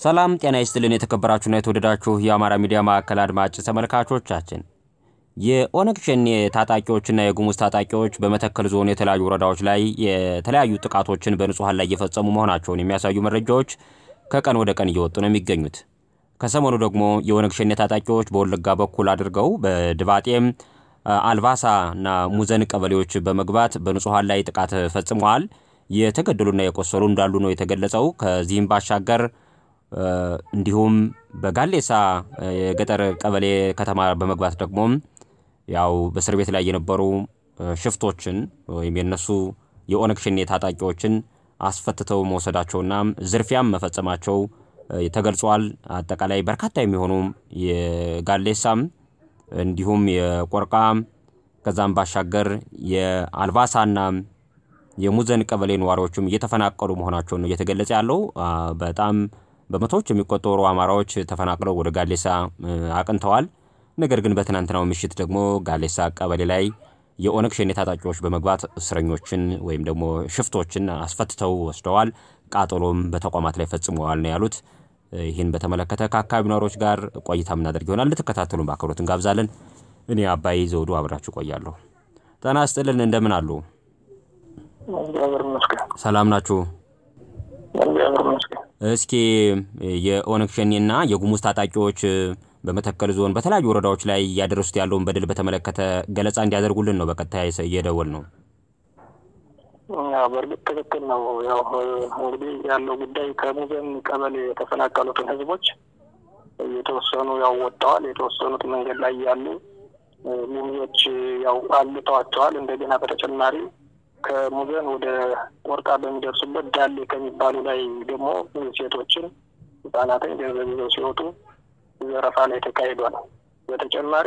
ሰላም ጤና ይስጥልን። የተከበራችሁና የተወደዳችሁ የአማራ ሚዲያ ማዕከል አድማጭ ተመልካቾቻችን የኦነግ ሸኔ ታጣቂዎችና የጉሙዝ ታጣቂዎች በመተከል ዞን የተለያዩ ወረዳዎች ላይ የተለያዩ ጥቃቶችን በንጹሐን ላይ እየፈጸሙ መሆናቸውን የሚያሳዩ መረጃዎች ከቀን ወደ ቀን እየወጡ ነው የሚገኙት። ከሰሞኑ ደግሞ የኦነግ ሸኔ ታጣቂዎች በወለጋ በኩል አድርገው በድባጤም አልባሳ እና ሙዘን ቀበሌዎች በመግባት በንጹሐን ላይ ጥቃት ፈጽመዋል። የተገደሉና የቆሰሉ እንዳሉ ነው የተገለጸው። ከዚህም ባሻገር እንዲሁም በጋሌሳ የገጠር ቀበሌ ከተማ በመግባት ደግሞ ያው በእስር ቤት ላይ የነበሩ ሽፍቶችን ወይም የነሱ የኦነግ ሸኔ ታጣቂዎችን አስፈትተው መውሰዳቸውና ዝርፊያም መፈጸማቸው ተገልጿል። አጠቃላይ በርካታ የሚሆኑ የጋሌሳም እንዲሁም የቆርቃ ከዛም ባሻገር የአልባሳና የሙዘን ቀበሌ ነዋሪዎችም እየተፈናቀሉ መሆናቸውን ነው እየተገለጸ ያለው። በጣም በመቶዎች የሚቆጠሩ አማራዎች ተፈናቅለው ወደ ጋሌሳ አቅንተዋል። ነገር ግን በትናንትናው ምሽት ደግሞ ጋሌሳ ቀበሌ ላይ የኦነግ ሸኔ ታጣቂዎች በመግባት እስረኞችን ወይም ደግሞ ሽፍቶችን አስፈትተው ወስደዋል። ቃጠሎም በተቋማት ላይ ፈጽመዋል ነው ያሉት። ይህን በተመለከተ ከአካባቢ ነዋሪዎች ጋር ቆይታ የምናደርግ ይሆናል። እንድትከታተሉን በአክብሮት እንጋብዛለን። እኔ አባይ ዘውዱ አብራችሁ ቆያለሁ። ጤና ይስጥልን። እንደምን አሉ? ሰላም ናችሁ? እስኪ የኦነግ ሸኔና የጉሙዝ ታጣቂዎች በመተከል ዞን በተለያዩ ወረዳዎች ላይ እያደረሱት ያለውን በደል በተመለከተ ገለጻ እንዲያደርጉልን ነው በቀጥታ እየደወል ነው። በእርግጥ ትክክል ነው። ያው እንግዲህ ያለው ጉዳይ ከሙዘን ቀበሌ የተፈናቀሉትን ህዝቦች የተወሰኑ ያው ወጥተዋል። የተወሰኑት መንገድ ላይ ያሉ ሙዞች ያው አግተዋቸዋል። እንደገና በተጨማሪ ከሙዘን ወደ ቆርቃ በሚደርሱበት ዳሌ ከሚባሉ ላይ ደግሞ ሴቶችን፣ ህጻናትን ገንዘብ ይዘው ሲወጡ ዘረፋ ላይ ተካሂዷል። በተጨማሪ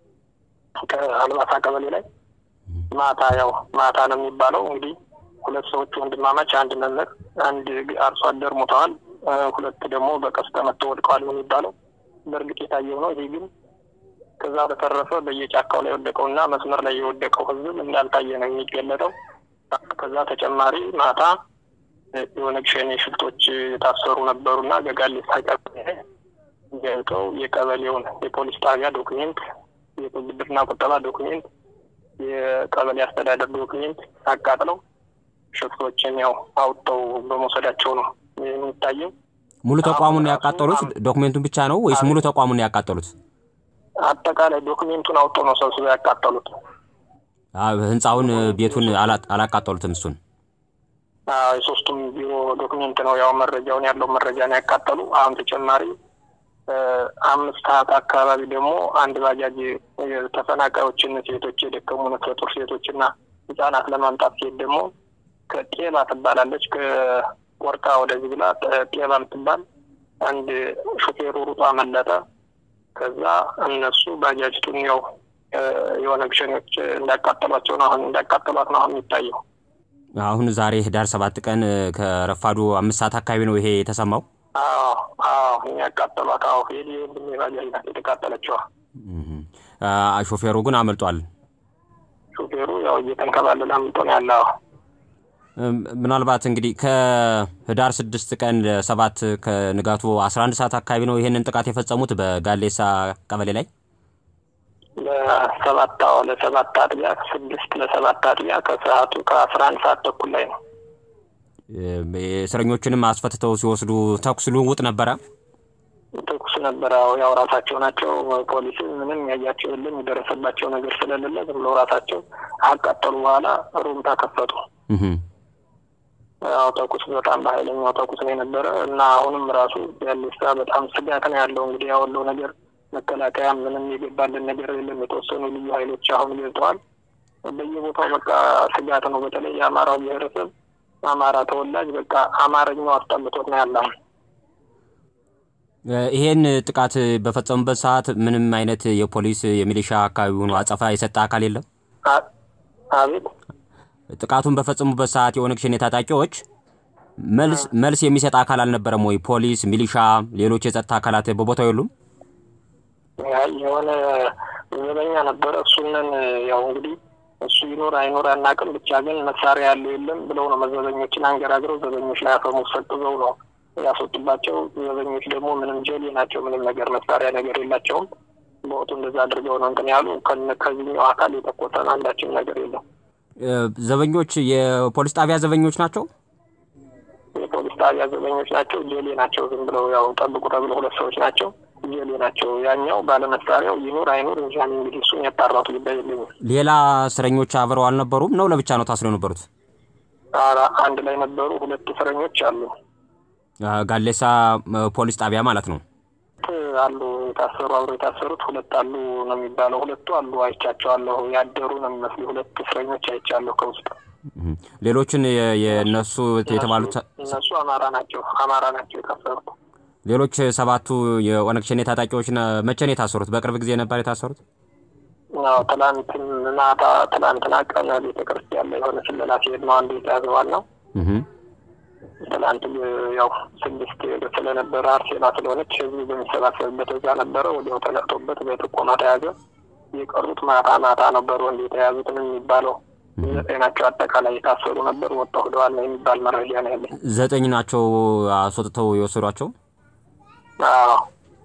ከአልባሳ ቀበሌ ላይ ማታ ያው ማታ ነው የሚባለው እንግዲህ ሁለት ሰዎች ወንድማማች፣ አንድ መምህር፣ አንድ አርሶ አደር ሞተዋል። ሁለት ደግሞ በቀስተ መጥተው ወድቀዋል ነው የሚባለው። በእርግጥ የታየው ነው። ይህ ግን ከዛ በተረፈ በየጫካው ላይ የወደቀውና መስመር ላይ የወደቀው ህዝብ እንዳልታየ ነው የሚገለጠው። ከዛ ተጨማሪ ማታ የኦነግ ሸኔ ሽፍቶች የታሰሩ ነበሩና በጋሌሳ ቀበሌ ገብተው የቀበሌውን የፖሊስ ጣቢያ ዶክሜንት፣ የብድርና ቁጠባ ዶክሜንት፣ የቀበሌ አስተዳደር ዶክሜንት አቃጥለው ሽፍቶችን ያው አውጥተው በመውሰዳቸው ነው የሚታየው። ሙሉ ተቋሙን ያቃጠሉት ዶክሜንቱን ብቻ ነው ወይስ ሙሉ ተቋሙን ያቃጠሉት? አጠቃላይ ዶክሜንቱን አውጥተው ነው ሰብስበው ያቃጠሉት። ህንፃውን፣ ቤቱን አላቃጠሉትም። እሱን የሶስቱም ቢሮ ዶክሜንት ነው ያው መረጃውን ያለው መረጃ ነው ያቃጠሉ። አሁን ተጨማሪ አምስት ሰዓት አካባቢ ደግሞ አንድ ባጃጅ ተፈናቃዮችን ሴቶች የደከሙ ነፍሰ ጡር ሴቶችና ህጻናት ለማምጣት ሲሄድ ደግሞ ከጤባ ትባላለች ከወርቃ ወደዚህ ብላ ጤባ የምትባል አንድ ሹፌሩ ሩጦ አመለጠ። ከዛ እነሱ ባጃጅቱን ያው የኦነግ ሸኔዎች እንዳቃጠሏቸው ነው አሁን እንዳቃጠሏት ነው አሁን የሚታየው። አሁን ዛሬ ህዳር ሰባት ቀን ከረፋዱ አምስት ሰዓት አካባቢ ነው ይሄ የተሰማው። አዎ አዎ ያቃጠሏት። አዎ ሄድ ወንድሜ ባጃጅ ናት የተቃጠለችዋ። ሾፌሩ ግን አመልጧል። ሾፌሩ ያው እየተንከባለለ አምልጦ ነው ያለው። ምናልባት እንግዲህ ከህዳር ስድስት ቀን ለሰባት ከንጋቱ አስራ አንድ ሰዓት አካባቢ ነው ይሄንን ጥቃት የፈጸሙት በጋሌሳ ቀበሌ ላይ ለሰባት ለሰባት አጥቢያ ስድስት ለሰባት አጥቢያ ከሰዓቱ ከአስራ አንድ ሰዓት ተኩል ላይ ነው። እስረኞችንም አስፈትተው ሲወስዱ ተኩስ ልውውጥ ነበረ። ተኩስ ነበረ። ያው ራሳቸው ናቸው ፖሊስ ምንም ያያቸው የለም የደረሰባቸው ነገር ስለሌለ ዝም ብለው ራሳቸው አቃጠሉ። በኋላ ሩምታ ከፈቱ። ያው ተኩስ በጣም በኃይለኛው ተኩስ ነው የነበረ እና አሁንም ራሱ ያሌሳ በጣም ስጋት ነው ያለው። እንግዲህ ያወለው ነገር መከላከያ ምንም የገባልን ነገር የለም። የተወሰኑ ልዩ ኃይሎች አሁን ገብተዋል። በየቦታው በቃ ስጋት ነው። በተለይ የአማራው ብሔረሰብ አማራ ተወላጅ በቃ አማርኛው አስጠልቶት ነው ያለ። ይሄን ጥቃት በፈጸሙበት ሰዓት ምንም አይነት የፖሊስ የሚሊሻ አካባቢውን አጸፋ የሰጠ አካል የለም። አቤት ጥቃቱን በፈጸሙበት ሰዓት የኦነግ ሸኔ ታጣቂዎች መልስ መልስ የሚሰጥ አካል አልነበረም ወይ? ፖሊስ፣ ሚሊሻ፣ ሌሎች የጸጥታ አካላት በቦታው የሉም? የሆነ ዘበኛ ነበረ። እሱንን ያው እንግዲህ እሱ ይኖር አይኖር አናውቅም። ብቻ ግን መሳሪያ ያለው የለም ብለው ነው መዘበኞችን አንገራግረው ዘበኞች ላይ አፈሙዝ ሰጥዘው ነው ያስወጡባቸው ዘበኞች ደግሞ ምንም ጀሌ ናቸው። ምንም ነገር መሳሪያ ነገር የላቸውም። በወጡ እንደዛ አድርገው ነው እንትን ያሉ። ከዚህኛው አካል የተቆጠነ አንዳችን ነገር የለም። ዘበኞች የፖሊስ ጣቢያ ዘበኞች ናቸው። የፖሊስ ጣቢያ ዘበኞች ናቸው። ጀሌ ናቸው። ዝም ብለው ያው ጠብቁ ተብሎ ሁለት ሰዎች ናቸው። ጀሌ ናቸው። ያኛው ባለመሳሪያው ይኑር አይኑር እንጃ እንግዲህ እሱን ያጣራቱ ጉዳይ የለኝም። ሌላ እስረኞች አብረው አልነበሩም ነው? ለብቻ ነው ታስረው የነበሩት? አንድ ላይ ነበሩ። ሁለት እስረኞች አሉ። ጋሌሳ ፖሊስ ጣቢያ ማለት ነው አሉ የታሰሩ አብረው የታሰሩት ሁለት አሉ ነው የሚባለው። ሁለቱ አሉ አይቻቸዋለሁ። ያደሩ ነው የሚመስሉ ሁለት እስረኞች አይቻለሁ ከውስጥ። ሌሎችን የእነሱ የተባሉት እነሱ አማራ ናቸው። አማራ ናቸው የታሰሩት። ሌሎች ሰባቱ የኦነግ ሸኔ ታጣቂዎች መቼ ነው የታሰሩት? በቅርብ ጊዜ ነበር የታሰሩት? አዎ ትላንትን ማታ ትላንትና ቀን ቤተክርስቲያን ላይ የሆነ ስለላ ሲሄድ ነው አንዱ የተያዘዋል ነው ትላንት ያው ስድስት ስለነበረ አርሴማ ስለሆነች ህዝቡ በሚሰባሰብበት እዛ ነበረ። ወዲያው ተነቅቶበት በጥቆማ ተያዘ። የቀሩት ማታ ማታ ነበሩ እንዲ የተያዙትን የሚባለው ዘጠኝ ናቸው። አጠቃላይ የታሰሩ ነበር ወጣ ሂደዋል ነው የሚባል መረጃ ነው ያለኝ። ዘጠኝ ናቸው አስወጥተው የወሰዷቸው። አዎ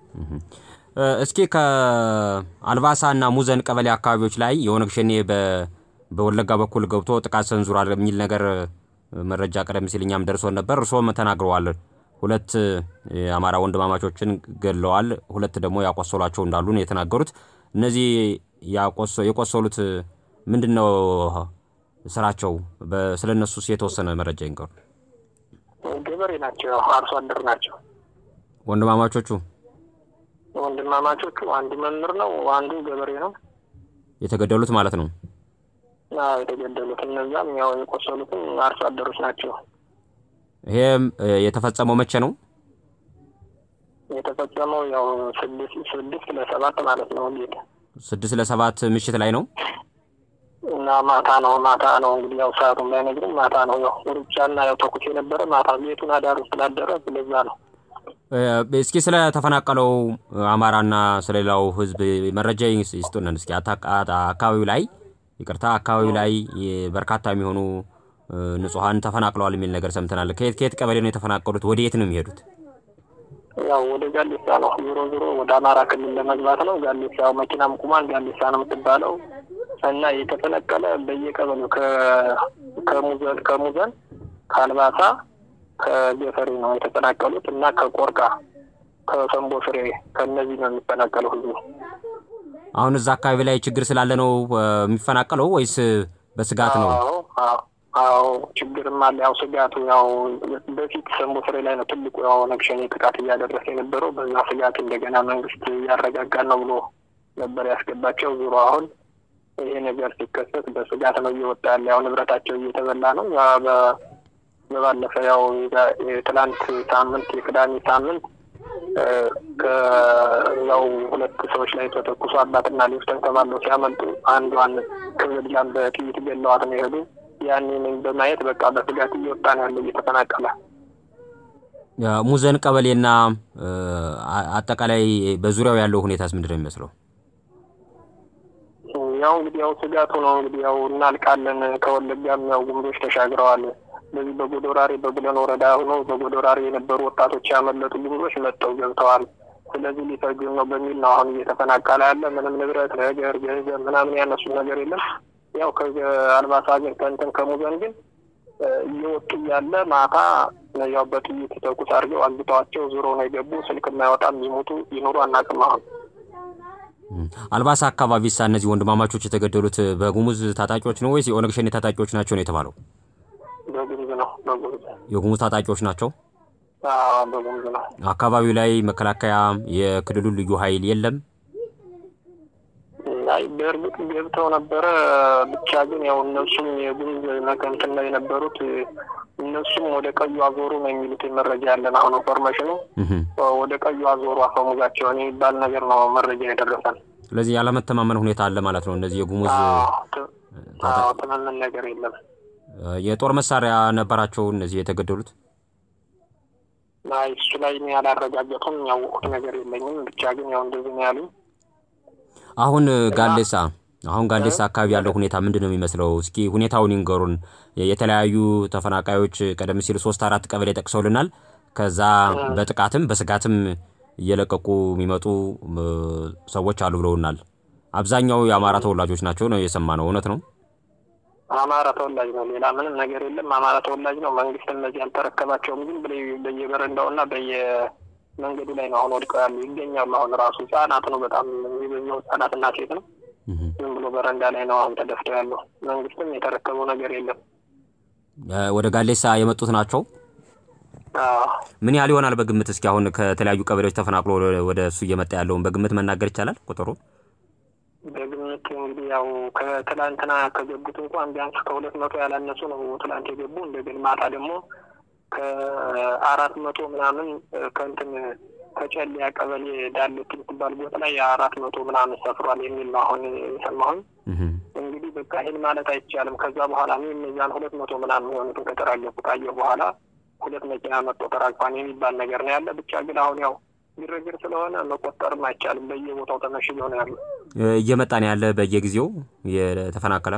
እስኪ ከአልባሳ እና ሙዘን ቀበሌ አካባቢዎች ላይ የኦነግ ሸኔ በወለጋ በኩል ገብቶ ጥቃት ሰንዝሯል የሚል ነገር መረጃ ቀደም ሲል እኛም ደርሶን ነበር። እርስዎም ተናግረዋል። ሁለት የአማራ ወንድማማቾችን ገድለዋል፣ ሁለት ደግሞ ያቆሰሏቸው እንዳሉ ነው የተናገሩት። እነዚህ የቆሰሉት ምንድን ነው ስራቸው? ስለ እነሱስ የተወሰነ መረጃ ይንገሩ። ገበሬ ናቸው፣ አርሶ አደር ናቸው። ወንድማማቾቹ ወንድማማቾቹ አንዱ መምህር ነው፣ አንዱ ገበሬ ነው። የተገደሉት ማለት ነው። የተገደሉት እነዛም ያው የቆሰሉትም አርሶ አደሮች ናቸው። ይሄም የተፈጸመው መቼ ነው? የተፈጸመው ያው ስድስት ለሰባት ማለት ነው። ጌት ስድስት ለሰባት ምሽት ላይ ነው እና ማታ ነው ማታ ነው እንግዲህ ያው ሰዓቱን ባይነግርም ማታ ነው። ያው ሩጫና ያው ተኩስ የነበረ ማታ ቤቱን አዳሩ ስላደረ ስለዛ ነው። እስኪ ስለ ተፈናቀለው አማራና ስለሌላው ሕዝብ መረጃ ይስጡንን እስኪ። አካባቢው ላይ ይቅርታ፣ አካባቢው ላይ በርካታ የሚሆኑ ንጹሐን ተፈናቅለዋል የሚል ነገር ሰምተናል። ከየት ከየት ቀበሌ ነው የተፈናቀሉት? ወደ የት ነው የሚሄዱት? ያው ወደ ጋሌሳ ነው። ዞሮ ዞሮ ወደ አማራ ክልል ለመግባት ነው። ጋሌሳ መኪናም ቁማን ጋሌሳ ነው የምትባለው እና የተፈነቀለ በየቀበሌው ከሙዘን ከሙዘን ከአልባሳ ከጀፈሪ ነው የተፈናቀሉት እና ከቆርቃ ከሰንቦ ፍሬ ከእነዚህ ነው የሚፈናቀለው ህዝቡ። አሁን እዛ አካባቢ ላይ ችግር ስላለ ነው የሚፈናቀለው ወይስ በስጋት ነው? አዎ ችግርም አለ። ያው ስጋቱ ያው በፊት ሰንቦ ፍሬ ላይ ነው ትልቁ ያው ኦነግ ሸኔ ጥቃት እያደረሰ የነበረው። በዛ ስጋት እንደገና መንግስት እያረጋጋን ነው ብሎ ነበር ያስገባቸው። ዙሮ አሁን ይሄ ነገር ሲከሰት በስጋት ነው እየወጣ ያለ። ያው ንብረታቸው እየተበላ ነው። በባለፈ ያው የትላንት ሳምንት የቅዳሜ ሳምንት ከያው ሁለት ሰዎች ላይ ተተኩሶ አባትና ልጅ ተንከባለው ሲያመልጡ አንዷን ክብድላን በጥይት ገለዋት ነው የሄዱ። ያንን በማየት በቃ በስጋት እየወጣ ነው ያለው እየተፈናቀለ። ሙዘን ቀበሌና አጠቃላይ በዙሪያው ያለው ሁኔታስ ምንድን ነው የሚመስለው? ያው እንግዲህ ያው ስጋቱ ነው እንግዲህ ያው እናልቃለን። ከወለጋም ያው ጉምሮች ተሻግረዋል። በዚህ በጎዶራሬ በቡለን ወረዳ ሆኖ በጎዶራሬ የነበሩ ወጣቶች ያመለጡ ጉምሮች መጥተው ገብተዋል። ስለዚህ ሊፈጁን ነው በሚል ነው አሁን እየተፈናቀለ ያለ። ምንም ንብረት ነገር ገንዘብ ምናምን ያነሱ ነገር የለም። ያው ከአልባሳ ሀገር ከእንትን ከሙዘን ግን እየወጡ እያለ ማታ ያው በጥይት ተኩስ አድርገው አግተዋቸው ዞሮ ነው የገቡ። ስልክ የማይወጣም ይሞቱ ይኖሩ አናውቅም። አሁን አልባሳ አካባቢ ሳ እነዚህ ወንድማማቾች የተገደሉት በጉሙዝ ታጣቂዎች ነው ወይስ የኦነግ ሸኔ ታጣቂዎች ናቸው ነው የተባለው? በጉሙዝ ነው። በጉሙዝ የጉሙዝ ታጣቂዎች ናቸው። በጉሙዝ ነው። አካባቢው ላይ መከላከያ የክልሉ ልዩ ኃይል የለም። አይ በእርግጥ ገብተው ነበረ። ብቻ ግን ያው እነሱም የጉሙዝ መከንትን ላይ የነበሩት እነሱም ወደ ቀዩ አዞሩ ነው የሚሉት መረጃ ያለን። አሁን ኢንፎርሜሽኑ ወደ ቀዩ አዞሩ አፈሙዛቸውን የሚባል ነገር ነው መረጃ የደረሰን። ስለዚህ ያለመተማመን ሁኔታ አለ ማለት ነው። እነዚህ የጉሙዝ ትምምን ነገር የለም። የጦር መሳሪያ ነበራቸው እነዚህ የተገደሉት? አይ እሱ ላይ እኔ ያላረጋገጡም ያወቁት ነገር የለኝም። ብቻ ግን ያው እንደዚህ ነው ያሉኝ። አሁን ጋሌሳ አሁን ጋሌሳ አካባቢ ያለው ሁኔታ ምንድን ነው የሚመስለው? እስኪ ሁኔታውን ይንገሩን። የተለያዩ ተፈናቃዮች ቀደም ሲል ሶስት አራት ቀበሌ ጠቅሰውልናል። ከዛ በጥቃትም በስጋትም እየለቀቁ የሚመጡ ሰዎች አሉ ብለውናል። አብዛኛው የአማራ ተወላጆች ናቸው ነው የሰማነው። እውነት ነው? አማራ ተወላጅ ነው። ሌላ ምንም ነገር የለም። አማራ ተወላጅ ነው። መንግስት እነዚህ አልተረከባቸውም። ግን በየበረንዳውና በየመንገዱ ላይ ነው አሁን ወድቀው ያሉ ይገኛሉ። አሁን ራሱ ህጻናት ነው በጣም የሚበዛው ህጻናትና ሴት ነው። ዝም ብሎ በረንዳ ላይ ነው አሁን ተደፍተው ያለው። መንግስትም የተረከበው ነገር የለም። ወደ ጋሌሳ የመጡት ናቸው። ምን ያህል ይሆናል በግምት? እስኪ አሁን ከተለያዩ ቀበሌዎች ተፈናቅሎ ወደ እሱ እየመጣ ያለውን በግምት መናገር ይቻላል ቁጥሩ? በግምት እንግዲህ ያው ከትላንትና ከገቡት እንኳን ቢያንስ ከሁለት መቶ ያላነሱ ነው ትላንት የገቡ። እንደገና ማታ ደግሞ ከአራት መቶ ምናምን ከእንትን ከጨሊያ ቀበሌ ዳለት የምትባል ቦታ ላይ የአራት መቶ ምናምን ሰፍሯል የሚል ነው አሁን የሰማሁኝ። እንግዲህ በቃ ይህን ማለት አይቻልም። ከዛ በኋላ እነዚያን ሁለት መቶ ምናምን የሆኑትን ከተራገፉ ካየሁ በኋላ ሁለት መኪና መጥቶ ተራግፏን የሚባል ነገር ነው ያለ። ብቻ ግን አሁን ያው ግርግር ስለሆነ መቆጠርም አይቻልም። በየቦታው ተመሽገው ነው ያሉ። እየመጣ ነው ያለ በየጊዜው የተፈናቀለ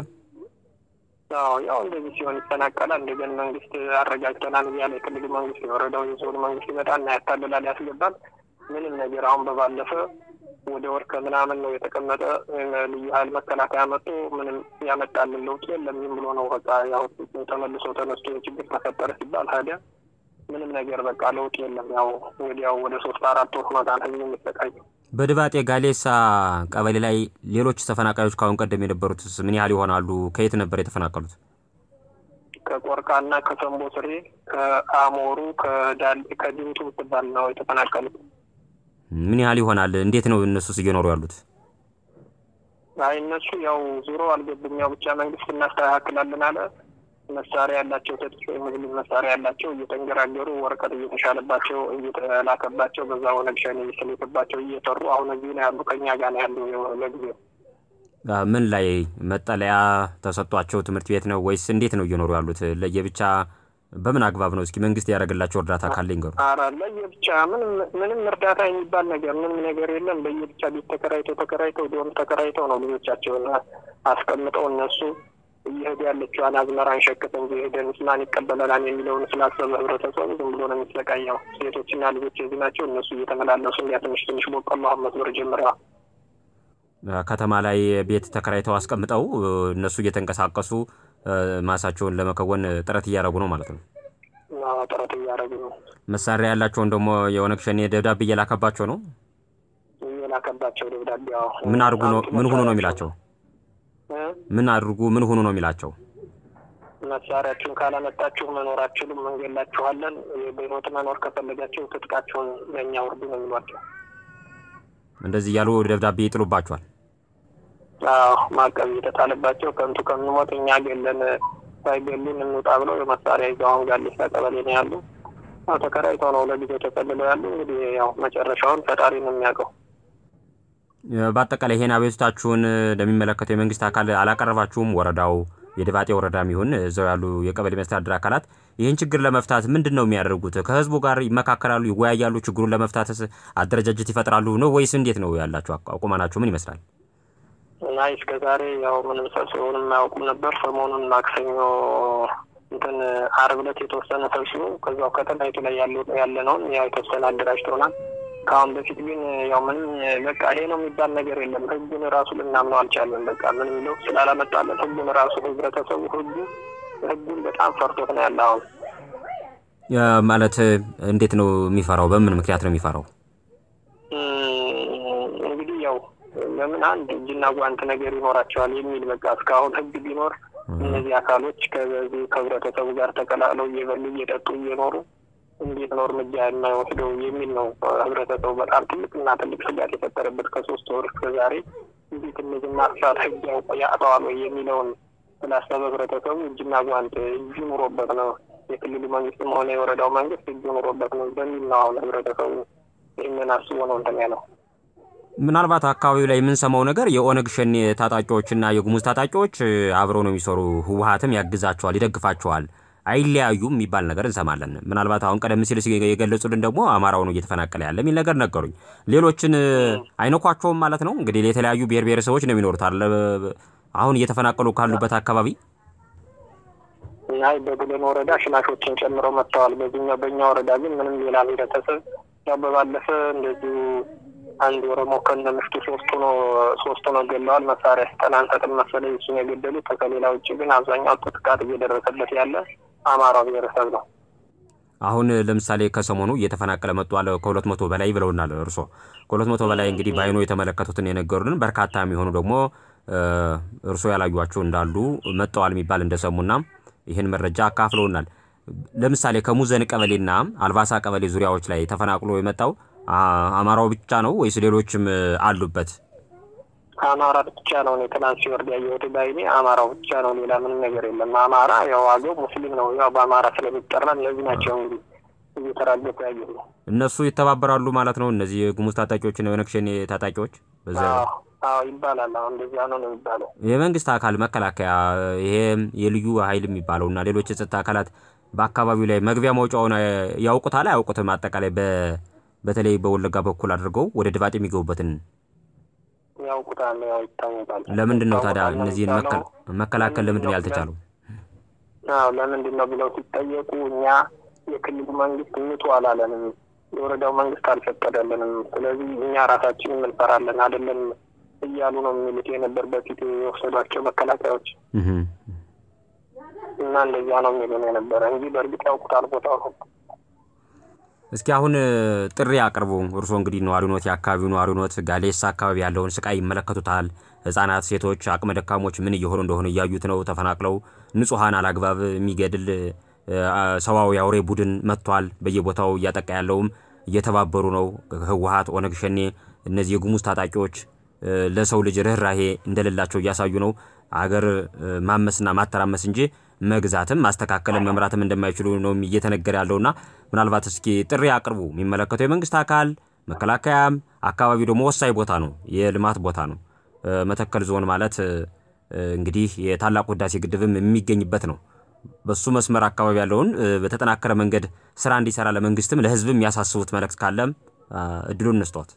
አዎ ያው እንደዚህ ሲሆን ይፈናቀላል። እንደገና መንግስት አረጋግተናል እያለ የክልሉ መንግስት የወረዳው የዞኑ መንግስት ይመጣና ያታልላል፣ ያስገባል። ምንም ነገር አሁን በባለፈ ወደ ወር ከምናምን ነው የተቀመጠ ልዩ ኃይል መከላከያ መጥቶ ምንም ያመጣልን ለውጥ የለም። ዝም ብሎ ነው በቃ ያው ተመልሶ ተነስቶ ችግር ተፈጠረ ሲባል ታዲያ ምንም ነገር በቃ ለውጥ የለም። ያው ወዲያው ወደ ሶስት አራት ወር መጣን ህዝብ የሚሰቃዩ በድባጤ ጋሌሳ ቀበሌ ላይ ሌሎች ተፈናቃዮች ከአሁን ቀደም የነበሩት ምን ያህል ይሆናሉ? ከየት ነበር የተፈናቀሉት? ከቆርቃና ከሰንቦ ስሬ፣ ከአሞሩ፣ ከድምቱ ምትባል ነው የተፈናቀሉት። ምን ያህል ይሆናል? እንዴት ነው እነሱስ እየኖሩ ያሉት? አይ እነሱ ያው ዙሮ አልገቡም። ያው ብቻ መንግስት እናስተካክላለን አለ። መሳሪያ ያላቸው ተጥፎ የምግብ መሳሪያ ያላቸው እየተንገራገሩ ወረቀት እየተሻለባቸው እየተላከባቸው በዛ ኦነግ ሸኔ እየተላከባቸው እየሰሩ አሁን እዚህ ነው ያሉ። ከኛ ጋር ነው ያሉ። ለጊዜው ምን ላይ መጠለያ ተሰጥቷቸው ትምህርት ቤት ነው ወይስ እንዴት ነው እየኖሩ ያሉት? ለየብቻ በምን አግባብ ነው? እስኪ መንግስት ያደረገላቸው እርዳታ ካለ ይንገሩ። ኧረ ለየብቻ ምንም ምንም እርዳታ የሚባል ነገር ምንም ነገር የለም። በየብቻ ቤት ተከራይተው ተከራይተው ዶም ተከራይተው ነው ልጆቻቸውን አስቀምጠው እነሱ እየሄዱ ያለችዋን አዝመራን ሸክፍ እንጂ ሄደን ማን ይቀበለናል የሚለውን ስላሰበ ህብረተሰቡ ዝም ብሎ ነው የሚሰቃየው። ሴቶችና ልጆች የዚህ ናቸው። እነሱ እየተመላለሱ እንዲያ ትንሽ ትንሽ በቆሎ አሁን መስመር ጀምረዋል። ከተማ ላይ ቤት ተከራይተው አስቀምጠው እነሱ እየተንቀሳቀሱ ማሳቸውን ለመከወን ጥረት እያደረጉ ነው ማለት ነው። ጥረት እያደረጉ ነው። መሳሪያ ያላቸውን ደግሞ የኦነግ ሸኔ ደብዳቤ እየላከባቸው ነው። እየላከባቸው ደብዳቤ ምን አድርጉ ነው ምን ሁኑ ነው የሚላቸው ምን አድርጉ ምን ሆኑ ነው የሚላቸው? መሳሪያችሁን ካላመጣችሁ መኖር አትችሉም፣ እንገላችኋለን። በህይወት መኖር ከፈለጋችሁ ትጥቃችሁን ለእኛ ውርዱ ነው የሚሏቸው። እንደዚህ እያሉ ደብዳቤ ይጥሉባቸዋል። አዎ ማዕቀብ እየተጣለባቸው ከንቱ ከምንሞት እኛ ገለን ሳይገሉን እንውጣ ብለው የመሳሪያ ይዘው አሁን ጋሌሳ ቀበሌ ነው ያሉ። ያው ተከራይተው ነው ለጊዜው ተጠልለው ያሉ። እንግዲህ ያው መጨረሻውን ፈጣሪ ነው የሚያውቀው። በአጠቃላይ ይሄን አቤቱታችሁን ለሚመለከተው የመንግስት አካል አላቀረባችሁም? ወረዳው የድባጤ ወረዳም ይሁን እዛው ያሉ የቀበሌ መስተዳድር አካላት ይህን ችግር ለመፍታት ምንድን ነው የሚያደርጉት? ከህዝቡ ጋር ይመካከላሉ፣ ይወያያሉ? ችግሩን ለመፍታትስ አደረጃጀት ይፈጥራሉ ነው ወይስ እንዴት ነው ያላችሁ አቁማናችሁ ምን ይመስላል? እና እስከ ዛሬ ያው ምንም ሰብስበውንም አያውቁም ነበር። ሰሞኑን ማክሰኞ እንትን አርብ ዕለት የተወሰነ ሰብስቦ ከዛው ከተማይቱ ላይ ያለነውን ያው የተወሰነ አደራጅተውናል። ከአሁን በፊት ግን ያው ምንም በቃ ይሄ ነው የሚባል ነገር የለም። ህጉን ራሱ ልናምነው አልቻለም። በቃ ምንም ለው ስላላመጣለን ህጉን ራሱ ህብረተሰቡ ህጉ ህጉን በጣም ፈርቶት ነው ያለ። አሁን ማለት እንዴት ነው የሚፈራው? በምን ምክንያት ነው የሚፈራው? እንግዲህ ያው ለምን አንድ እጅና ጓንት ነገር ይኖራቸዋል የሚል በቃ እስካሁን ህግ ቢኖር እነዚህ አካሎች ከዚህ ከህብረተሰቡ ጋር ተቀላቅለው እየበሉ እየጠጡ እየኖሩ እንዴት ነው እርምጃ የማይወስደው የሚል ነው ህብረተሰቡ በጣም ትልቅና ትልቅ ስጋት የፈጠረበት ከሶስት ወር እስከ ዛሬ እንዴት እነዚህ ማጥፋት ህግ ያውቀዋል ወይ የሚለውን ስላሰበ ህብረተሰቡ እጅና ጓንት እጁ ኑሮበት ነው የክልሉ መንግስትም ሆነ የወረዳው መንግስት እጁ ኑሮበት ነው በሚል ነው አሁን ህብረተሰቡ ይህንን አስቦ ነው እንትን ያለው። ምናልባት አካባቢው ላይ የምንሰማው ነገር የኦነግ ሸኔ ታጣቂዎችና የጉሙዝ ታጣቂዎች አብረው ነው የሚሰሩ፣ ህወሀትም ያግዛቸዋል፣ ይደግፋቸዋል አይለያዩም የሚባል ነገር እንሰማለን። ምናልባት አሁን ቀደም ሲል የገለጹልን ደግሞ አማራው ነው እየተፈናቀለ ያለ የሚል ነገር ነገሩኝ። ሌሎችን አይነኳቸውም ማለት ነው እንግዲህ የተለያዩ ብሔር ብሔረሰቦች ነው የሚኖሩት አለ አሁን እየተፈናቀሉ ካሉበት አካባቢ እና በቡለን ወረዳ ሽናሾችን ጨምረው መጥተዋል። በዚህኛው በእኛ ወረዳ ግን ምንም ሌላ ህብረተሰብ ያው በባለፈ እንደዚሁ አንድ ኦሮሞ ከነ ምሽቱ ሶስቱ ነው ሶስቱ ነው ገለዋል። መሳሪያ ስጠን አንሰጥም መሰለኝ እሱን የገደሉት። ከሌላ ውጭ ግን አብዛኛው ጥቃት እየደረሰበት ያለ አማራው ብሔረሰብ ነው። አሁን ለምሳሌ ከሰሞኑ እየተፈናቀለ መጥቷል። ከሁለት መቶ በላይ ብለውናል እርሶ። ከሁለት መቶ በላይ እንግዲህ በአይኖ የተመለከቱትን የነገሩንን በርካታ የሚሆኑ ደግሞ እርሶ ያላዩቸው እንዳሉ መጥተዋል የሚባል እንደሰሙና ይህን መረጃ አካፍለውናል። ለምሳሌ ከሙዘን ቀበሌና አልባሳ ቀበሌ ዙሪያዎች ላይ ተፈናቅሎ የመጣው አማራው ብቻ ነው ወይስ ሌሎችም አሉበት? አማራ ብቻ ነው። እኔ ትናንት ሲወርድ ያየሁት ባይኔ አማራው ብቻ ነው። ሌላ ምንም ነገር የለም። አማራ ያው አገው ሙስሊም ነው። ያው በአማራ ስለሚጠራ እነዚህ ናቸው እንግዲህ እየተራገፉ ያየሁ ነው። እነሱ ይተባበራሉ ማለት ነው። እነዚህ የጉሙዝ ታጣቂዎችና የኦነግ ሸኔ ታጣቂዎች በዛ አዎ ይባላል። አሁን እንደዚያ ነው ነው የሚባለው። የመንግስት አካል መከላከያ፣ ይሄ የልዩ ኃይል የሚባለው እና ሌሎች የጸጥታ አካላት በአካባቢው ላይ መግቢያ መውጫውን ያውቁታል አያውቁትም? አጠቃላይ በተለይ በወለጋ በኩል አድርገው ወደ ድባጥ የሚገቡበትን ያውቁታል። ያው ይታወቃል። ለምንድን ነው ታዲያ እነዚህን መከላከል ለምንድን ነው ያልተቻለው? አዎ ለምንድን ነው ብለው ሲጠየቁ እኛ የክልሉ መንግስት ምቱ አላለንም፣ የወረዳው መንግስት አልፈቀደልንም። ስለዚህ እኛ ራሳችን እንፈራለን አይደለም እያሉ ነው የሚሉት የነበር በፊት የወሰዷቸው መከላከያዎች እና እንደዚያ ነው የሚሉን የነበረ እንጂ በእርግጥ ያውቁታል ቦታው ነው። እስኪ አሁን ጥሪ አቅርቡ። እርስዎ እንግዲህ ነዋሪ ኖት፣ የአካባቢው ነዋሪ ኖት። ጋሌሳ አካባቢ ያለውን ስቃይ ይመለከቱታል። ህጻናት፣ ሴቶች፣ አቅመ ደካሞች ምን እየሆኑ እንደሆነ እያዩት ነው። ተፈናቅለው ንጹሐን አላግባብ የሚገድል ሰዋዊ አውሬ ቡድን መጥቷል። በየቦታው እያጠቃ ያለውም እየተባበሩ ነው። ህወሀት፣ ኦነግ ሸኔ፣ እነዚህ የጉሙዝ ታጣቂዎች ለሰው ልጅ ርኅራሄ እንደሌላቸው እያሳዩ ነው። አገር ማመስና ማተራመስ እንጂ መግዛትም ማስተካከልም መምራትም እንደማይችሉ ነው እየተነገረ ያለውና ምናልባት እስኪ ጥሪ አቅርቡ። የሚመለከተው የመንግስት አካል መከላከያም፣ አካባቢው ደግሞ ወሳኝ ቦታ ነው፣ የልማት ቦታ ነው። መተከል ዞን ማለት እንግዲህ የታላቁ ህዳሴ ግድብም የሚገኝበት ነው። በሱ መስመር አካባቢ ያለውን በተጠናከረ መንገድ ስራ እንዲሰራ ለመንግስትም ለህዝብም የሚያሳስቡት መልእክት ካለም እድሉን እንስጧት።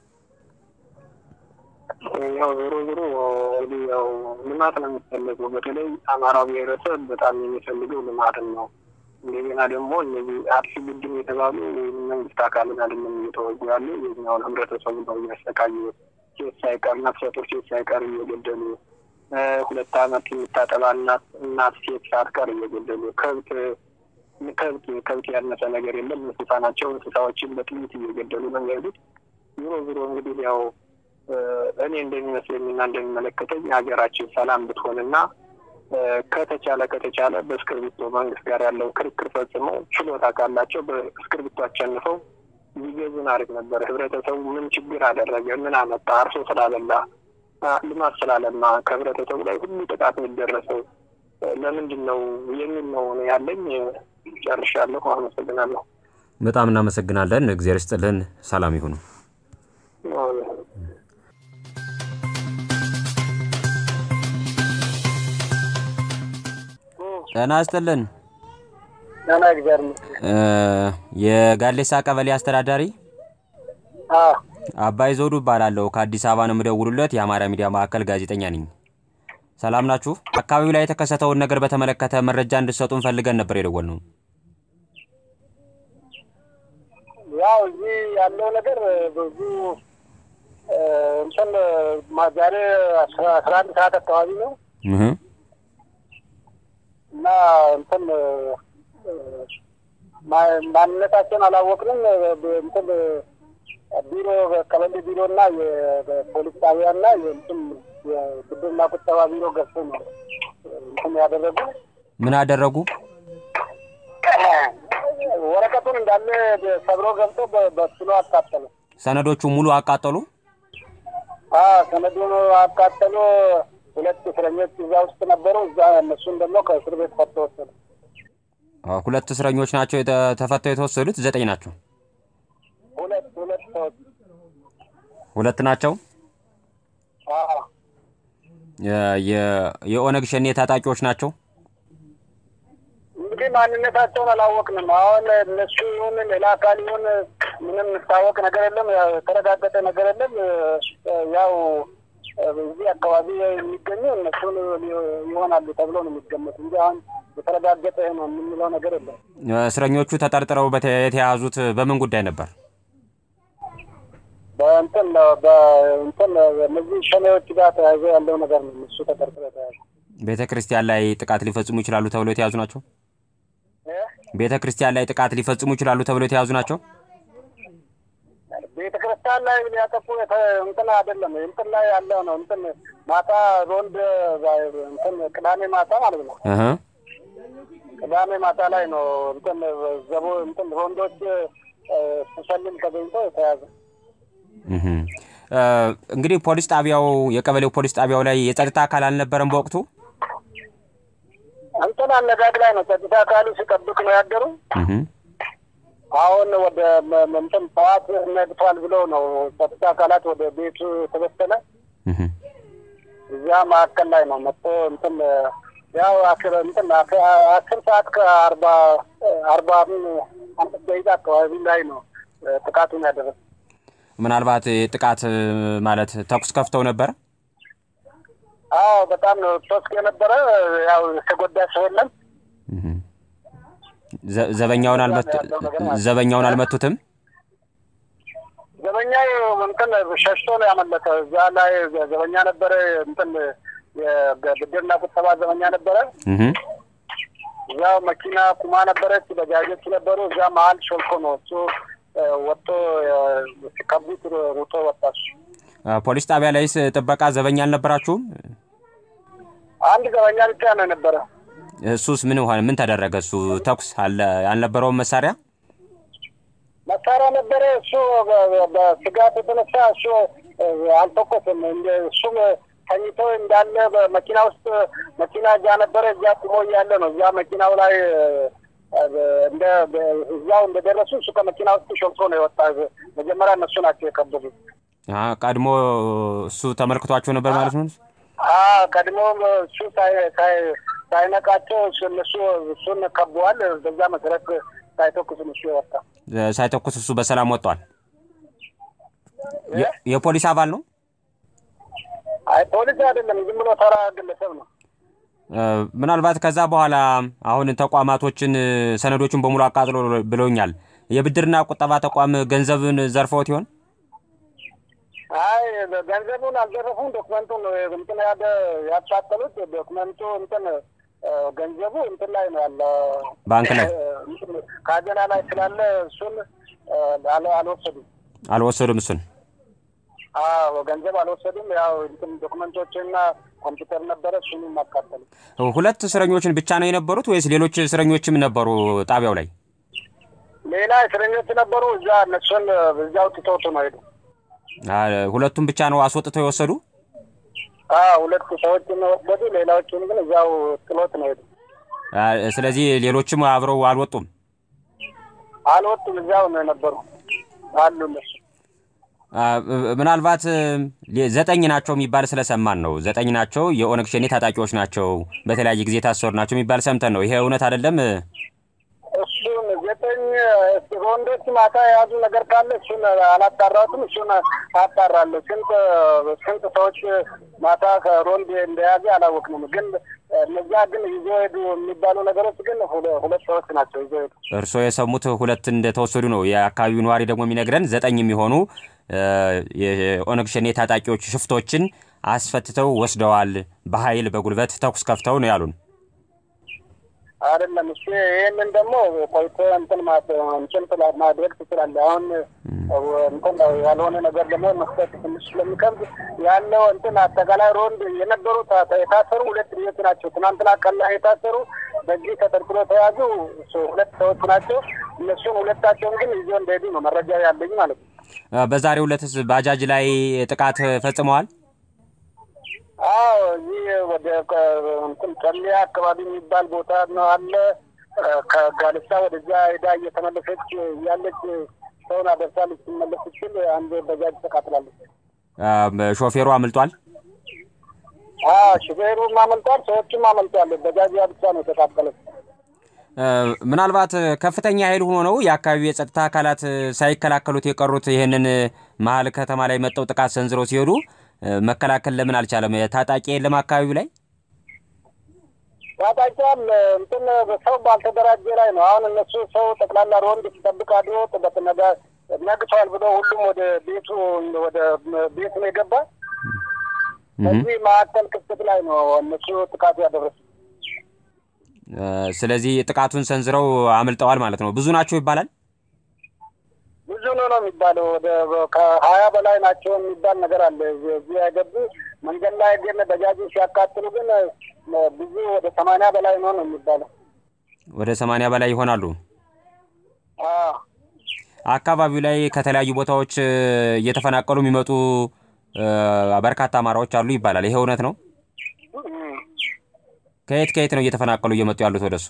ያው ዞሮ ዞሮ እንግዲህ ያው ልማት ነው የሚፈለገው። በተለይ አማራው ብሔረሰብ በጣም የሚፈልገው ልማትን ነው። እንደገና ደግሞ እነዚህ አርሲ ቡድን የተባሉ መንግስት አካልን አይደለም እየተወጉ ያሉ የኛውን ህብረተሰቡ ነው እያሰቃዩ ሴት ሳይቀር ነፍሰ ጡር ሴት ሳይቀር እየገደሉ ሁለት አመት የምታጠባ እናት እናት ሴት ሳትቀር እየገደሉ ከብት ከብት ከብት ያነሰ ነገር የለም። እንስሳ ናቸው። እንስሳዎችን በጥይት እየገደሉ ነው የሚሄዱት። ዞሮ ዞሮ እንግዲህ ያው እኔ እንደሚመስለኝና እንደሚመለከተኝ ሀገራችን ሰላም ብትሆንና ከተቻለ ከተቻለ በእስክርቢቶ መንግስት ጋር ያለው ክርክር ፈጽመው ችሎታ ካላቸው በእስክርቢቶ አሸንፈው ቢገዙን አሪፍ ነበር። ህብረተሰቡ ምን ችግር አደረገ? ምን አመጣ? አርሶ ስላበላ ልማት ስላለማ ከህብረተሰቡ ላይ ሁሉ ጥቃት የሚደረሰው ለምንድን ነው የሚል ነው ያለኝ። ጨርሻለሁ። አመሰግናለሁ። በጣም እናመሰግናለን። እግዚአብሔር ይስጥልን። ሰላም ይሁኑ። ጤና ይስጥልን። ጤና እግዚአብሔር የጋሌሳ ቀበሌ አስተዳዳሪ አባይ ዘውዱ እባላለሁ። ከአዲስ አበባ ነው የምደውሉለት። የአማራ ሚዲያ ማዕከል ጋዜጠኛ ነኝ። ሰላም ናችሁ? አካባቢው ላይ የተከሰተውን ነገር በተመለከተ መረጃ እንድትሰጡን ፈልገን ነበር የደወልነው። ያው እዚህ ያለው ነገር ብዙ እንትን ዛሬ አስራ አንድ ሰዓት አካባቢ ነው እና እንትን ማንነታቸውን አላወቅንም። እንትን ቢሮ ቀበሌ ቢሮ እና የፖሊስ ጣቢያ እና የእንትን የብድርና ቁጠባ ቢሮ ገብቶ ነው እንትን ያደረጉ። ምን አደረጉ? ወረቀቱን እንዳለ ሰብሮ ገብቶ በስሎ አቃጠሉ። ሰነዶቹ ሙሉ አቃጠሉ። ሰነዱን አቃጠሉ። ሁለት እስረኞች እዛ ውስጥ ነበሩ። እዛ እነሱን ደግሞ ከእስር ቤት ፈቶ ወሰዱ። ሁለት እስረኞች ናቸው ተፈተው የተወሰዱት። ዘጠኝ ናቸው። ሁለት ሁለት ሰዎች ሁለት ናቸው። የኦነግ ሸኔ ታጣቂዎች ናቸው። እንግዲህ ማንነታቸውን አላወቅንም። አሁን እነሱ ይሁን ሌላ አካል ይሁን ምንም የሚታወቅ ነገር የለም። የተረጋገጠ ነገር የለም። ያው እዚህ አካባቢ የሚገኙ እነሱን ይሆናሉ ተብሎ ነው የሚገመት እንጂ አሁን የተረጋገጠ ነው የምንለው ነገር የለም። እስረኞቹ ተጠርጥረው በተ- የተያዙት በምን ጉዳይ ነበር? በእንትን በእንትን እነዚህ ሸኔዎች ጋር ተያይዞ ያለው ነገር ነው። እሱ ተጠርጥሮ የተያዘ ቤተ ክርስቲያን ላይ ጥቃት ሊፈጽሙ ይችላሉ ተብሎ የተያዙ ናቸው። ቤተ ክርስቲያን ላይ ጥቃት ሊፈጽሙ ይችላሉ ተብሎ የተያዙ ናቸው። ቤተ ክርስቲያን ላይ ሊያጠፉ የተ- እንትን አይደለም እንትን ላይ ያለው ነው እንትን ማታ ሮንድ እንትን ቅዳሜ ማታ ማለት ነው። እህ ቅዳሜ ማታ ላይ ነው እንትን ዘቦ እንትን ሮንዶች ስሰልም ተገኝቶ የተያዘ እህ እ፣ እንግዲህ ፖሊስ ጣቢያው የቀበሌው ፖሊስ ጣቢያው ላይ የጸጥታ አካል አልነበረም በወቅቱ። እንትን አነጋግ ላይ ነው ጸጥታ አካሉ ሲጠብቅ ነው ያደሩ። እህ አሁን ወደ መ- መ- እንትን ጠዋት ነግቷል ብሎ ነው ጸጥታ አካላት ወደ ቤቱ ተበተነ። እህ እዚያ መካከል ላይ ነው መጥቶ እንትን ያው አስር እንትን አስ- አስር ሰዓት ከአርባ አርባ አምስት ደቂቃ አካባቢ ላይ ነው እ፣ ጥቃቱን ያደረሰ። ምናልባት ጥቃት እ፣ ማለት ተኩስ ከፍተው ነበር። አዎ በጣም ነው ቶስክ የነበረ ያው የተጎዳ ሰው የለም። እህ ዘ- ዘበኛውን አልመቱ ዘበኛውን አልመቱትም። ዘበኛው እንትን ሸሽቶ ነው ያመለጠ። እዛ ላይ ዘበኛ ነበረ እንትን የብድርና ቁጠባ ዘበኛ ነበረ። እህ እዛው መኪና ቁማ ነበረች፣ በጃጆች ነበሩ። እዛ መሀል ሾልኮ ነው እሱ እ፣ ወጥቶ እ፣ ሲከቡት ሩጦ ወጣ እሱ። አ፣ ፖሊስ ጣቢያ ላይስ ጥበቃ ዘበኛ አልነበራችሁም? አንድ ዘበኛ ብቻ ነው የነበረ። እሱስ ምን ሆነ? ምን ተደረገ? እሱ ተኩስ አለ አልነበረውም መሳሪያ መሳሪያ ነበረ። እሱ በ- በ- በስጋት የተነሳ እሱ እ፣ አልተኮስም። እንደ- እሱም ተኝቶ እንዳለ በመኪና ውስጥ መኪና እዛ ነበረ። እዛ ቁሞ እያለ ነው እዛ መኪናው ላይ እ፣ እንደ እዛው እንደደረሱ እሱ ከመኪና ውስጥ ሾልኮ ነው የወጣ። መጀመሪያ እነሱ ናቸው የከበቡት። አ፣ ቀድሞ እሱ ተመልክቷቸው ነበር ማለት ነው። አዎ ቀድሞም እሱ ሳይ- ሳይ- ሳይነቃቸው እሱ- እነሱ እሱን ከበዋል። በዛ መሰረት ሳይተኩስም እሱ የወጣ እ፣ ሳይተኩስ እሱ በሰላም ወጥቷል። የ- የፖሊስ አባል ነው። አይ ፖሊስ አይደለም፣ ዝም ብሎ ተራ ግለሰብ ነው። እ፣ ምናልባት ከዛ በኋላ አሁን ተቋማቶችን እ፣ ሰነዶችን በሙሉ አቃጥሎ ብለውኛል። የብድርና ቁጠባ ተቋም ገንዘብን ዘርፈውት ይሆን? አይ ገንዘቡን አልዘረፉም። ዶክመንቱን ነው እንትን ያደ ያቃጠሉት። ዶክመንቱ እንትን እ፣ ገንዘቡ እንትን ላይ ነው ያለ ባንክ ላይ እ፣ እንትን ካዘና ላይ ስላለ እሱን እ፣ አል- አልወሰዱም። አልወሰዱም። እሱን አዎ ገንዘብ አልወሰዱም። ያው እንትን ዶክመንቶችና ኮምፒውተር ነበረ፣ እሱንም አቃጠሉ። ሁለት እስረኞችን ብቻ ነው የነበሩት ወይስ ሌሎች እስረኞችም ነበሩ ጣቢያው ላይ? ሌላ እስረኞች ነበሩ። እዛ እነሱን እዛው ትተውት ነው ሄዱ። አ፣ ሁለቱም ብቻ ነው አስወጥተው የወሰዱ። አዎ ሁለት ሰዎችን ወሰዱ። ሌላዎችን ግን እዛው ጥሎት ነው ሄዱ። አ፣ ስለዚህ ሌሎችም አብረው አልወጡም። አልወጡም። እዛው ነው የነበሩ አሉ እነሱ። አ፣ ምናልባት እ፣ ሌ- ዘጠኝ ናቸው የሚባል ስለሰማን ነው። ዘጠኝ ናቸው የኦነግ ሸኔ ታጣቂዎች ናቸው፣ በተለያየ ጊዜ የታሰሩ ናቸው የሚባል ሰምተን ነው። ይሄ እውነት አይደለም? እሱን ዘጠኝ ወንዶች ማታ የያዙ ነገር ካለ እሱን አላጣራሁትም። እሱን አጣራለሁ። ስንት ስንት ሰዎች ማታ ከሮንድ እንደያዘ አላወቅንም። ግን እነዛ ግን ይዞ ሄዱ የሚባሉ ነገሮች ግን ሁለ- ሁለት ሰዎች ናቸው ይዞ ሄዱ። እርስዎ የሰሙት ሁለት እንደተወሰዱ ነው። የአካባቢው ነዋሪ ደግሞ የሚነግረን ዘጠኝ የሚሆኑ እ፣ የኦነግ ሸኔ ታጣቂዎች ሽፍቶችን አስፈትተው ወስደዋል፣ በኃይል በጉልበት ተኩስ ከፍተው ነው ያሉን። አይደለም እሱ ይህንን ደግሞ ቆይቶ እንትን ማ- እንትን ስላ- ማድረግ ትችላለህ። አሁን እንትን ያልሆነ ነገር ደግሞ መስጠት ትንሽ ስለሚከብድ ያለው እንትን አጠቃላይ ሮንድ የነበሩ ታ- የታሰሩ ሁለት ልጆች ናቸው። ትናንትና ቀን ላይ የታሰሩ በዚህ ተጠርጥሮ ተያዙ ሶ- ሁለት ሰዎች ናቸው። እነሱን ሁለታቸውን ግን ይዞ እንደሄዱ ነው መረጃ ያለኝ ማለት ነው። እ፣ በዛሬው ዕለትስ ባጃጅ ላይ ጥቃት ፈጽመዋል። አዎ እዚህ ወደ ከ- እንትን ጨሌ አካባቢ የሚባል ቦታ ነው አለ። ከጋልሳ ወደዛ ሄዳ እየተመለሰች ያለች ሰውን አደርሳለች። ስትመለስ ስትል አንድ በጃጅ ተቃጥላለች። እ፣ ሾፌሩ አምልጧል። አዎ ሹፌሩም አመልጧል፣ ሰዎችም አመልጧል። በጃጅ ብቻ ነው የተቃጠለች። እ፣ ምናልባት ከፍተኛ ኃይል ሆኖ ነው የአካባቢው የጸጥታ አካላት ሳይከላከሉት የቀሩት። ይህንን መሀል ከተማ ላይ መጠው ጥቃት ሰንዝረው ሲሄዱ መከላከል ለምን አልቻለም? ታጣቂ የለም አካባቢው ላይ ታጣቂዋል እንትን ሰው ባልተደራጀ ላይ ነው። አሁን እነሱ ሰው ጠቅላላ ሮንድ ሲጠብቅ አድሮ በትነጋ ነግቷል ብሎ ሁሉም ወደ ቤቱ ወደ ቤቱ ነው የገባ። በዚህ መካከል ክፍተት ላይ ነው እነሱ ጥቃቱ ያደረሱ። ስለዚህ ጥቃቱን ሰንዝረው አምልጠዋል ማለት ነው። ብዙ ናቸው ይባላል። ብዙ ነው ነው የሚባለው። ወደ ከሀያ በላይ ናቸው የሚባል ነገር አለ። እዚህ ያገቡ መንገድ ላይ ግን በጃጅ ሲያቃጥሉ ግን ብዙ ወደ ሰማንያ በላይ ነው ነው የሚባለው። ወደ ሰማንያ በላይ ይሆናሉ። አካባቢው ላይ ከተለያዩ ቦታዎች እየተፈናቀሉ የሚመጡ በርካታ አማራዎች አሉ ይባላል። ይሄ እውነት ነው? ከየት ከየት ነው እየተፈናቀሉ እየመጡ ያሉት ወደሱ?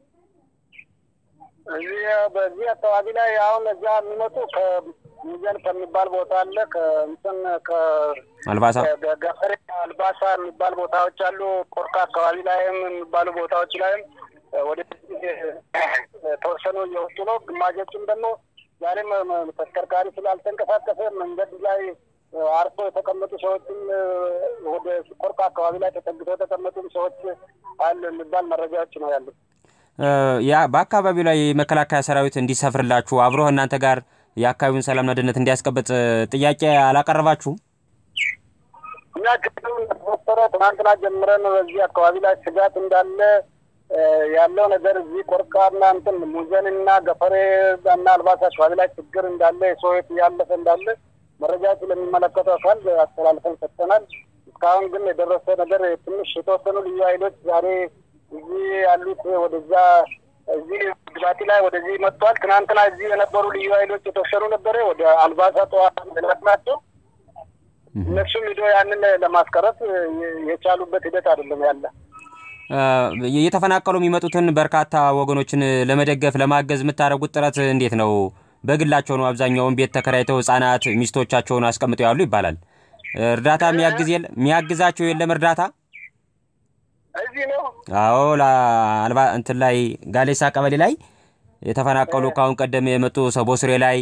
እዚህ በዚህ አካባቢ ላይ አሁን እዛ የሚመጡ ከሚዘን ከሚባል ቦታ አለ። ከእንትን አልባሳ ገፈሬ አልባሳ የሚባል ቦታዎች አሉ። ቆርካ አካባቢ ላይም የሚባሉ ቦታዎች ላይም ወደ ተወሰኑ እየወጡ ነው። ግማሾችም ደግሞ ዛሬም ተሽከርካሪ ስላልተንቀሳቀሰ መንገድ ላይ አርፎ የተቀመጡ ሰዎችም ወደ ቆርቃ አካባቢ ላይ ተጠግተው የተቀመጡ ሰዎች አሉ የሚባል መረጃዎች ነው ያሉት። ያ በአካባቢው ላይ መከላከያ ሰራዊት እንዲሰፍርላችሁ አብሮ እናንተ ጋር የአካባቢውን ሰላምና ደህንነት እንዲያስቀብጥ ጥያቄ አላቀረባችሁም? እኛ ችግሩ እንደተፈጠረ ትናንትና ጀምረን በዚህ አካባቢ ላይ ስጋት እንዳለ ያለው ነገር እዚህ ቆርቃና እንትን ሙዘንና ገፈሬ እና አልባሳ አካባቢ ላይ ችግር እንዳለ የሰው ሕይወት ያለፈ እንዳለ መረጃዎች ለሚመለከተው አካል አስተላልፈን ሰጥተናል። እስካሁን ግን የደረሰ ነገር ትንሽ የተወሰኑ ልዩ ኃይሎች ዛሬ እዚህ ያሉት ወደዛ እዚህ ግዛቲ ላይ ወደዚህ መጥቷል። ትናንትና እዚህ የነበሩ ልዩ ኃይሎች የተወሰኑ ነበረ ወደ አልባሳ ጠዋት ላት ናቸው። እነሱም ሂዶ ያንን ለማስቀረት የቻሉበት ሂደት አይደለም ያለ እየተፈናቀሉ የሚመጡትን በርካታ ወገኖችን ለመደገፍ ለማገዝ የምታደርጉት ጥረት እንዴት ነው? በግላቸው ነው አብዛኛውን ቤት ተከራይተው ህጻናት ሚስቶቻቸውን አስቀምጠው ያሉ ይባላል። እርዳታ የሚያግዝ የለም የሚያግዛቸው የለም እርዳታ እዚህ ነው። አዎ ለአልባ እንትን ላይ ጋሌሳ ቀበሌ ላይ የተፈናቀሉ ከአሁን ቀደም የመጡ ሰቦስሬ ላይ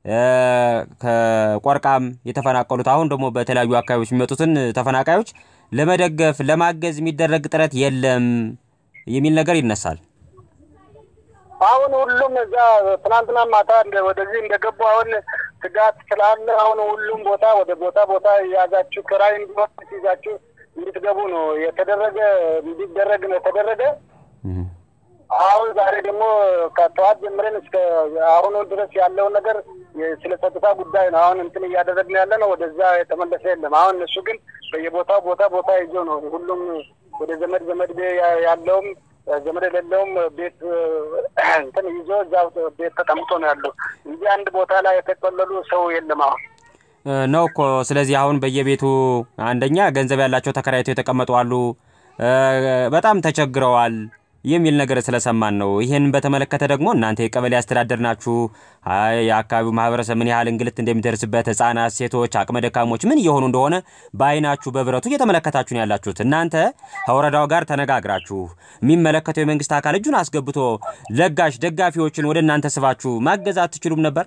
ከቆርቃም የተፈናቀሉት አሁን ደግሞ በተለያዩ አካባቢዎች የሚመጡትን ተፈናቃዮች ለመደገፍ ለማገዝ የሚደረግ ጥረት የለም የሚል ነገር ይነሳል። አሁን ሁሉም እዛ ትናንትና ማታ ወደዚህ እንደገቡ አሁን ስጋት ስላለ አሁን ሁሉም ቦታ ወደ ቦታ ቦታ የያዛችሁ ክራይ እንዲሆን ይዛችሁ እንድትገቡ ነው የተደረገ እንዲደረግ ነው የተደረገ። አሁን ዛሬ ደግሞ ከጠዋት ጀምረን እስከ አሁኑ ድረስ ያለውን ነገር ስለ ጸጥታ ጉዳይ ነው አሁን እንትን እያደረግን ያለ ነው። ወደዛ የተመለሰ የለም። አሁን እነሱ ግን በየቦታው ቦታ ቦታ ይዞ ነው ሁሉም ወደ ዘመድ ዘመድ ያለውም ዘመድ የሌለውም ቤት እንትን ይዞ እዛ ቤት ተቀምጦ ነው ያለው እንጂ አንድ ቦታ ላይ የተቆለሉ ሰው የለም አሁን ነው እኮ። ስለዚህ አሁን በየቤቱ አንደኛ ገንዘብ ያላቸው ተከራይተው የተቀመጡ አሉ፣ በጣም ተቸግረዋል የሚል ነገር ስለሰማን ነው። ይህን በተመለከተ ደግሞ እናንተ የቀበሌ አስተዳደር ናችሁ። የአካባቢው ማህበረሰብ ምን ያህል እንግልት እንደሚደርስበት ህጻናት፣ ሴቶች፣ አቅመ ደካሞች ምን እየሆኑ እንደሆነ በአይናችሁ በብረቱ እየተመለከታችሁ ነው ያላችሁት። እናንተ ከወረዳው ጋር ተነጋግራችሁ የሚመለከተው የመንግስት አካል እጁን አስገብቶ ለጋሽ ደጋፊዎችን ወደ እናንተ ስባችሁ ማገዝ አትችሉም ነበር?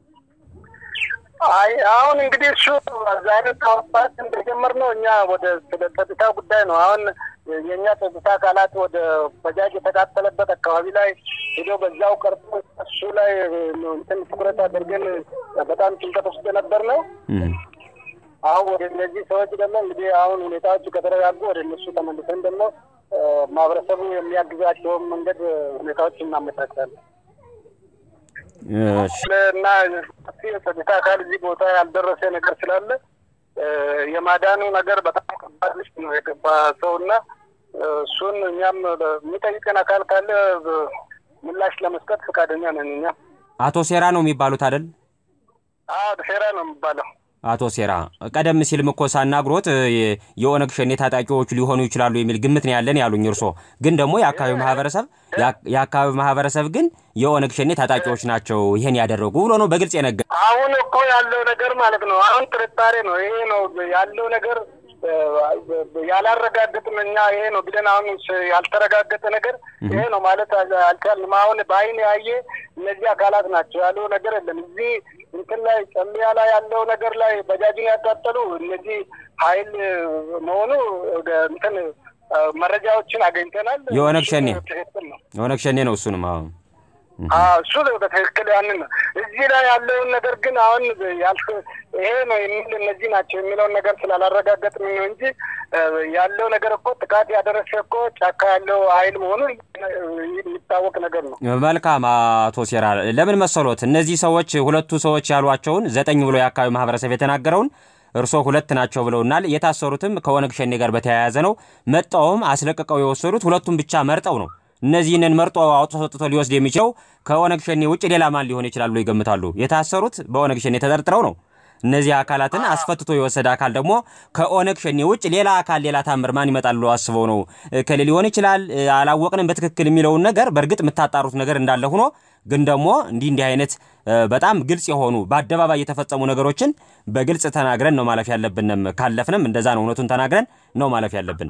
አይ አሁን እንግዲህ እሱ ዛሬ ከወጣት እንደጀመር ነው እኛ ወደ ስለ ጸጥታ ጉዳይ ነው አሁን የእኛ ጸጥታ አካላት ወደ በጃጅ የተቃጠለበት አካባቢ ላይ ሄዶ በዛው ቀርቶ እሱ ላይ እንትን ትኩረት አድርገን በጣም ጭንቀት ውስጥ ነበር ነው። አሁን ወደ እነዚህ ሰዎች ደግሞ እንግዲህ አሁን ሁኔታዎቹ ከተረጋጉ ወደ እነሱ ተመልሰን ደግሞ ማህበረሰቡ የሚያግዛቸውን መንገድ ሁኔታዎች እናመቻቻለን። እና የጸጥታ አካል እዚህ ቦታ ያልደረሰ ነገር ስላለ የማዳኑ ነገር በጣም ከባድ ውስጥ ነው የገባ ሰው እና እሱን እኛም የሚጠይቀን አካል ካለ ምላሽ ለመስጠት ፈቃደኛ ነን። እኛ አቶ ሴራ ነው የሚባሉት አይደል? አዎ ሴራ ነው የሚባለው። አቶ ሴራ ቀደም ሲልም እኮ ሳናግሮት የኦነግ ሸኔ ታጣቂዎች ሊሆኑ ይችላሉ የሚል ግምት ነው ያለን ያሉኝ። እርሶ ግን ደግሞ የአካባቢው ማህበረሰብ የአካባቢው ማህበረሰብ ግን የኦነግ ሸኔ ታጣቂዎች ናቸው ይሄን ያደረጉ ብሎ ነው በግልጽ የነገር። አሁን እኮ ያለው ነገር ማለት ነው አሁን ጥርጣሬ ነው ይሄ ነው ያለው ነገር ያላረጋገጥን እኛ ይሄ ነው ብለን አሁን ያልተረጋገጠ ነገር ይሄ ነው ማለት አልቻልንም። አሁን በአይን ያየ እነዚህ አካላት ናቸው ያለው ነገር የለም። እዚህ እንትን ላይ ጨሚያ ላይ ያለው ነገር ላይ በጃጅን ያቃጠሉ እነዚህ ሀይል መሆኑ እንትን መረጃዎችን አገኝተናል። የኦነግ ሸኔ ትክክል ነው። የኦነግ ሸኔ ነው እሱንም አሁን እሱ በትክክል ያንን ነው። እዚህ ላይ ያለውን ነገር ግን አሁን ይሄ ነው የሚል እነዚህ ናቸው የሚለውን ነገር ስላላረጋገጥን ነው እንጂ ያለው ነገር እኮ ጥቃት ያደረሰ እኮ ጫካ ያለው ኃይል መሆኑ የሚታወቅ ነገር ነው። መልካም አቶ ሴራ ለምን መሰሎት እነዚህ ሰዎች ሁለቱ ሰዎች ያሏቸውን ዘጠኝ ብሎ የአካባቢ ማህበረሰብ የተናገረውን እርሶ ሁለት ናቸው ብለውናል። የታሰሩትም ከኦነግ ሸኔ ጋር በተያያዘ ነው። መጣውም አስለቅቀው የወሰዱት ሁለቱም ብቻ መርጠው ነው። እነዚህንን መርጦ አውጥቶ ሰጥቶ ሊወስድ የሚችለው ከኦነግ ሸኔ ውጭ ሌላ ማን ሊሆን ይችላል ብሎ ይገምታሉ? የታሰሩት በኦነግ ሸኔ ተጠርጥረው ነው። እነዚህ አካላትን አስፈትቶ የወሰደ አካል ደግሞ ከኦነግ ሸኔ ውጭ ሌላ አካል ሌላ ታምር ማን ይመጣል ብሎ አስበው ነው ከሌ ሊሆን ይችላል አላወቅንም በትክክል የሚለውን ነገር በእርግጥ የምታጣሩት ነገር እንዳለ ሆኖ ግን ደግሞ እንዲህ እንዲህ አይነት በጣም ግልጽ የሆኑ በአደባባይ የተፈጸሙ ነገሮችን በግልጽ ተናግረን ነው ማለፍ ያለብንም። ካለፍንም እንደዛ ነው እውነቱን ተናግረን ነው ማለፍ ያለብን።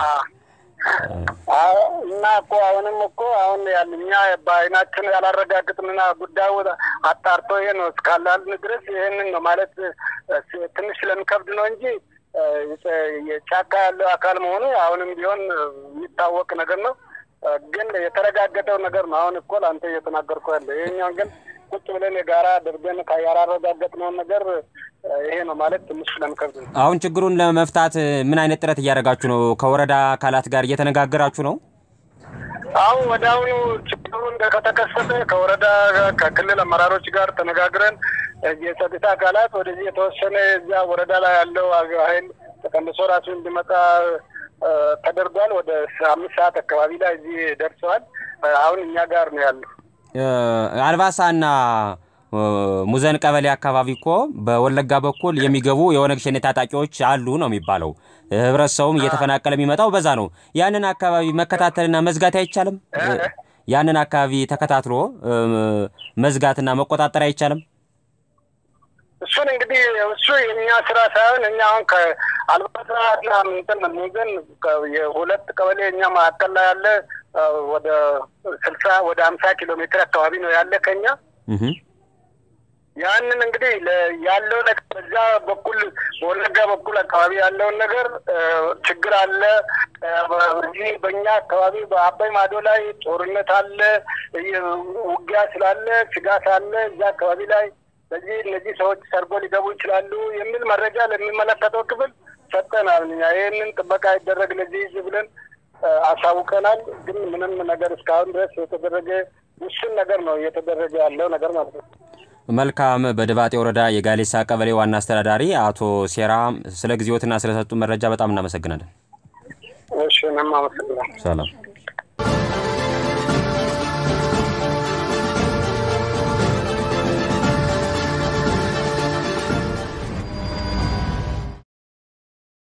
እና እኮ አሁንም እኮ አሁን እኛ በአይናችን ያላረጋግጥንና ጉዳዩ አጣርቶ ይሄ ነው እስካላልን ድረስ ይህንን ነው ማለት ትንሽ ስለሚከብድ ነው እንጂ ጫካ ያለው አካል መሆኑ አሁንም ቢሆን የሚታወቅ ነገር ነው። ግን የተረጋገጠው ነገር ነው። አሁን እኮ ለአንተ እየተናገርኩ ያለ ይሄኛውን ግን ቁጭ ብለን የጋራ አድርገን ያላረጋገጥነውን ነገር ይሄ ነው ማለት ትንሽ ስለሚከብድ ነው። አሁን ችግሩን ለመፍታት ምን አይነት ጥረት እያደረጋችሁ ነው? ከወረዳ አካላት ጋር እየተነጋገራችሁ ነው? አሁን ወደ አሁኑ ችግሩ ከተከሰተ ከወረዳ ከክልል አመራሮች ጋር ተነጋግረን የጸጥታ አካላት ወደዚህ የተወሰነ እዚያ ወረዳ ላይ ያለው ኃይል ተቀንሶ ራሱ እንዲመጣ ተደርጓል። ወደ አምስት ሰዓት አካባቢ ላይ እዚህ ደርሰዋል። አሁን እኛ ጋር ነው ያለው። አልባሳና ሙዘን ቀበሌ አካባቢ እኮ በወለጋ በኩል የሚገቡ የኦነግ ሸኔ ታጣቂዎች አሉ ነው የሚባለው። ህብረተሰቡም እየተፈናቀለ የሚመጣው በዛ ነው። ያንን አካባቢ መከታተልና መዝጋት አይቻልም? ያንን አካባቢ ተከታትሎ መዝጋትና መቆጣጠር አይቻልም? እሱን እንግዲህ እሱ የእኛ ስራ ሳይሆን እኛ አሁን ከአልባሳና እንትን ሙዘን የሁለት ቀበሌ እኛ መካከል ላይ ያለ ወደ ስልሳ ወደ ሀምሳ ኪሎ ሜትር አካባቢ ነው ያለ ከኛ ያንን እንግዲህ ያለው ነገር በዛ በኩል በወለጋ በኩል አካባቢ ያለውን ነገር ችግር አለ። እዚህ በእኛ አካባቢ በአባይ ማዶ ላይ ጦርነት አለ፣ ውጊያ ስላለ ስጋት አለ። እዛ አካባቢ ላይ በዚህ እነዚህ ሰዎች ሰርጎ ሊገቡ ይችላሉ የሚል መረጃ ለሚመለከተው ክፍል ሰጠናል። እኛ ይህንን ጥበቃ ይደረግ ለዚህ ህዝብ ብለን አሳውቀናል። ግን ምንም ነገር እስካሁን ድረስ የተደረገ ውስን ነገር ነው እየተደረገ ያለው ነገር ማለት ነው። መልካም። በድባጤ ወረዳ የጋሌሳ ቀበሌ ዋና አስተዳዳሪ አቶ ሴራ ስለ ጊዜዎትና ስለሰጡ መረጃ በጣም እናመሰግናለን። እሺ፣ እኔም አመሰግናለሁ። ሰላም